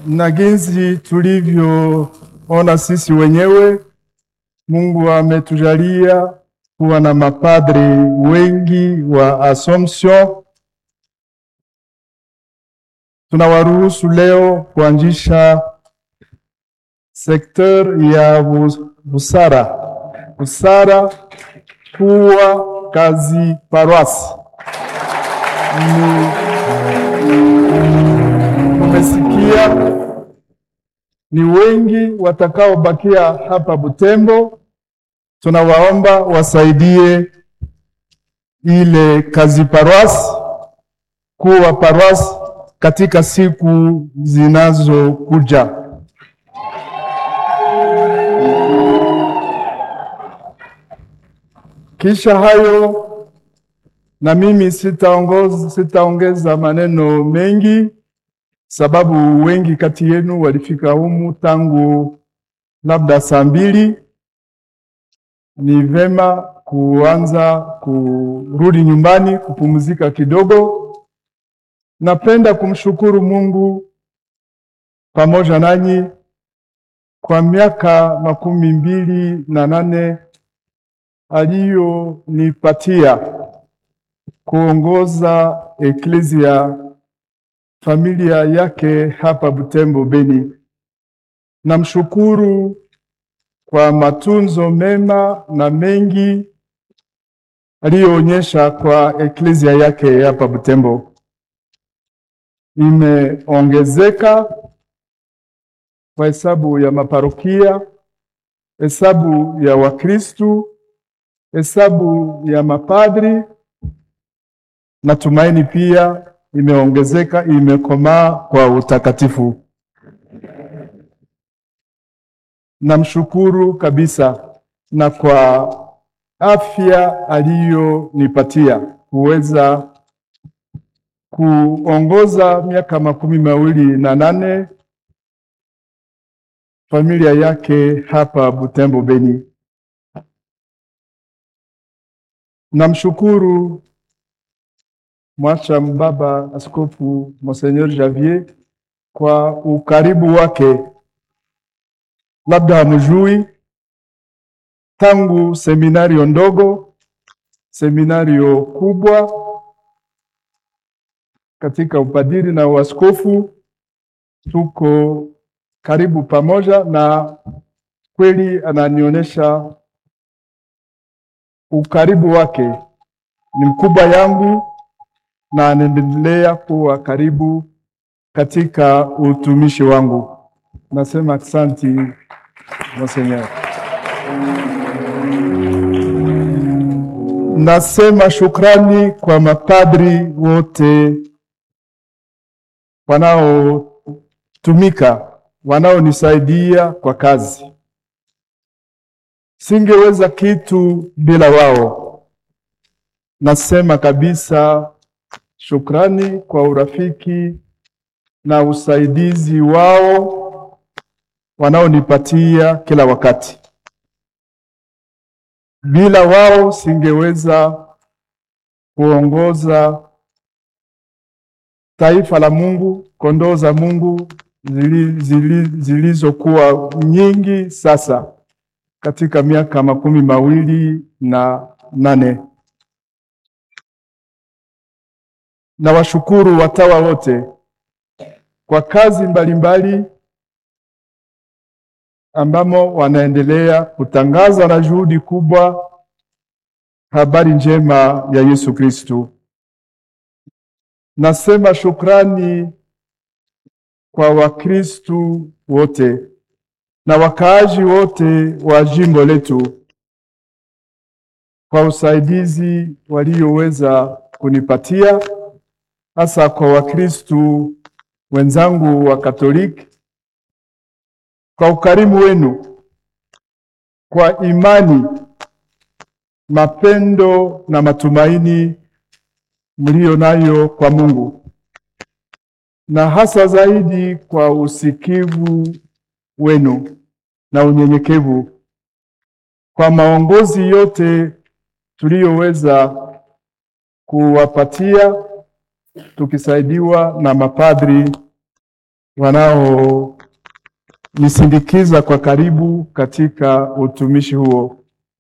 na jinsi tulivyoona sisi wenyewe, Mungu ametujalia kuwa na mapadre wengi wa Assumption. Tunawaruhusu leo kuanzisha sekteur ya bu- busara busara kuwa kazi paroisse. Ni- Tumesikia ni wengi watakaobakia hapa Butembo, tunawaomba wasaidie ile kazi paroisse kuwa paroisse katika siku zinazokuja. Kisha hayo na mimi sitaongoza sitaongeza maneno mengi, sababu wengi kati yenu walifika humu tangu labda saa mbili. Ni vema kuanza kurudi nyumbani kupumzika kidogo. Napenda kumshukuru Mungu pamoja nanyi kwa miaka makumi mbili na nane aliyonipatia kuongoza eklezia familia yake hapa Butembo Beni. Namshukuru kwa matunzo mema na mengi aliyoonyesha kwa eklezia yake hapa Butembo. Imeongezeka kwa hesabu ya maparokia, hesabu ya Wakristu, hesabu ya mapadri. Natumaini pia imeongezeka, imekomaa kwa utakatifu. Namshukuru kabisa na kwa afya aliyonipatia kuweza kuongoza miaka makumi mawili na nane familia yake hapa Butembo Beni. Namshukuru mwacha baba Askofu Monseigneur Javier kwa ukaribu wake. Labda hamjui, tangu seminario ndogo, seminario kubwa katika upadiri na uaskofu, tuko karibu pamoja, na kweli ananionyesha ukaribu wake ni mkubwa yangu na anaendelea kuwa karibu katika utumishi wangu. Nasema asante Monseigneur. Nasema shukrani kwa mapadri wote wanaotumika, wanaonisaidia kwa kazi. Singeweza kitu bila wao. Nasema kabisa shukrani kwa urafiki na usaidizi wao wanaonipatia kila wakati. Bila wao singeweza kuongoza taifa la Mungu, kondoo za Mungu zili- zili- zilizokuwa nyingi sasa katika miaka makumi mawili na nane. Na washukuru watawa wote kwa kazi mbalimbali ambamo wanaendelea kutangaza na juhudi kubwa habari njema ya Yesu Kristo. Nasema shukrani kwa Wakristu wote na wakaaji wote wa jimbo letu kwa usaidizi walioweza kunipatia, hasa kwa Wakristu wenzangu wa Katoliki, kwa ukarimu wenu, kwa imani, mapendo na matumaini mlio nayo kwa Mungu, na hasa zaidi kwa usikivu wenu na unyenyekevu, kwa maongozi yote tuliyoweza kuwapatia tukisaidiwa na mapadri wanaonisindikiza kwa karibu katika utumishi huo.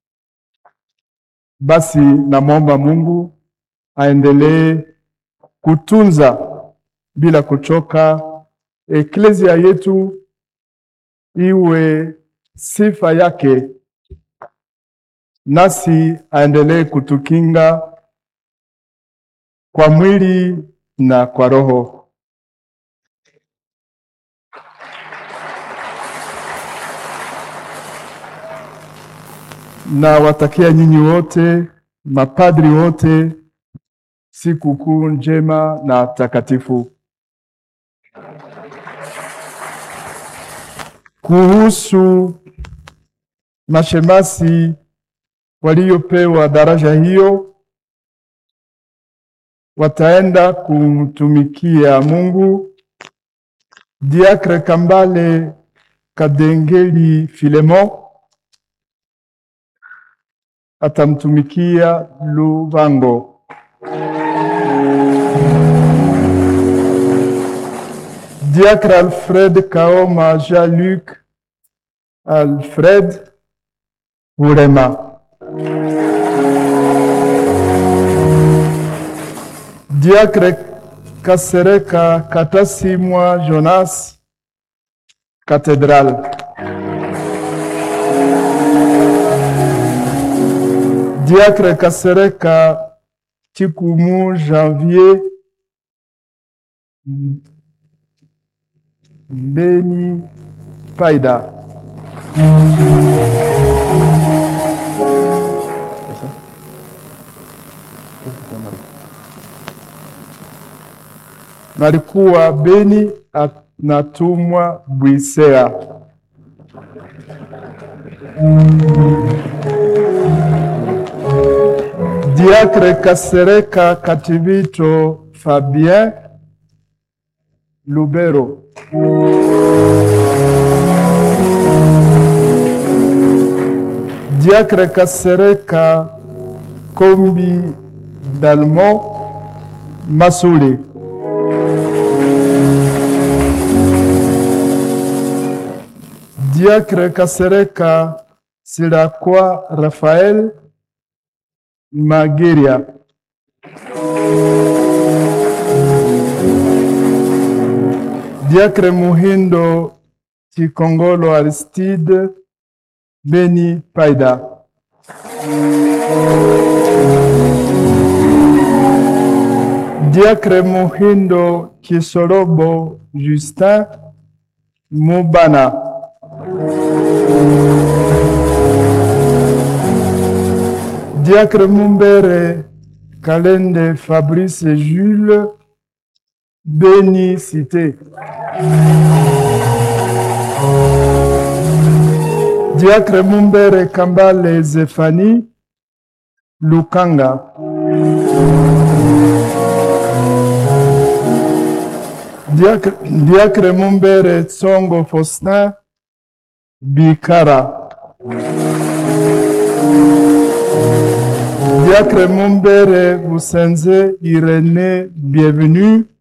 Basi namwomba Mungu aendelee kutunza bila kuchoka eklezia yetu, iwe sifa yake, nasi aendelee kutukinga kwa mwili na kwa roho. Na watakia nyinyi wote mapadri wote siku kuu njema na takatifu. Kuhusu mashemasi waliopewa daraja hiyo, wataenda kumtumikia Mungu. Diakre Kambale Kadengeli Filemon atamtumikia Lubango. Diacre Alfred Kaoma Jean-Luc Alfred Burema. Diacre Kasereka Katasimwa Jonas Cathédrale. Diacre Kasereka Chikumu Janvier Beni Paida. Nalikuwa Beni anatumwa Bwisea. Diacre Kasereka Kativito Fabien Lubero. Diacre Kasereka Kombi Dalmo Masuli. Diacre Kasereka Silakwa Rafael Mageria. Diacre Muhindo Chikongolo Aristide Beni Paida. Diacre Muhindo Kisorobo Justin Mubana. Diacre Mumbere Kalende Fabrice Jules Beni Cité. Diacre Mumbere Kambale Zefani Lukanga. Diacre, Diacre Mumbere Tsongo Faustin Bikara. Diacre Mumbere Busenze Irene Bienvenue